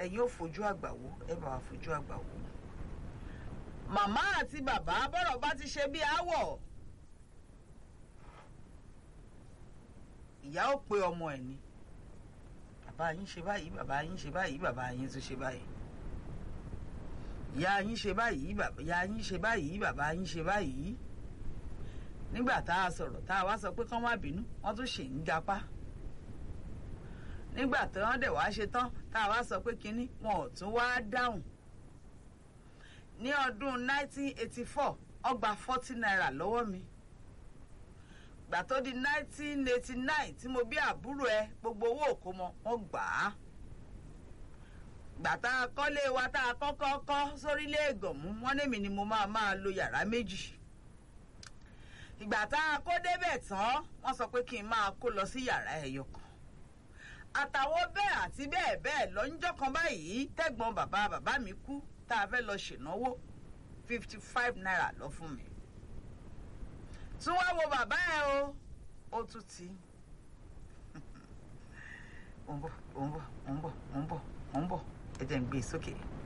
ẹ̀yin ò fojú àgbà wò ẹ bá wa fojú àgbà wò. màmá àti bàbá bọ́rọ̀ bá ti ṣe bí aáwọ̀ ìyá ò pe ọmọ ẹ̀ ni bàbá yín ṣe báyìí bàbá yín ṣe báyìí bàbá yín tún ṣe báyìí ìyá yín ṣe báyìí bàbá ìyá yín ṣe báyìí bàbá yín ṣe báyìí nígbà tá a sọ̀rọ̀ tá a wá sọ pé kán má bínú wọ́n tún ṣì ń gapá nígbà tí wọ́n dẹ̀ wá ṣe tán tá a wá sọ pé kínní wọn ò tún wá dáhùn ní ọdún 1984 ọgbà 40 naira lọ́wọ́ mi gbà tó di 1989 tí mo bí àbúrò ẹ gbogbo owó òkómọ wọn gbà á gbà tá a kọ́lé wa tá a kọ́kọ́ kọ́ sórílẹ̀ ègànmú wọ́n lémi ni mo máa máa lo yàrá méjì ìgbà tá a kó débẹ̀ tán wọ́n sọ pé kí n máa kó lọ sí yàrá ẹyọ kan àtàwọn bẹ́ẹ̀ àti bẹ́ẹ̀ bẹ́ẹ̀ lọ́njọ́ kan báyìí tẹ́gbọ́n bàbá bàbá mi kú tá a fẹ́ lọ ṣènáwó fifty five naira lọ fún mi tún wá wo bàbá ẹ o ó tún ti ó ń bọ̀ ó ń bọ̀ ó ń bọ̀ ó ń bọ̀ ó ń bọ̀ ẹ jẹ́ ń gbé e sókè.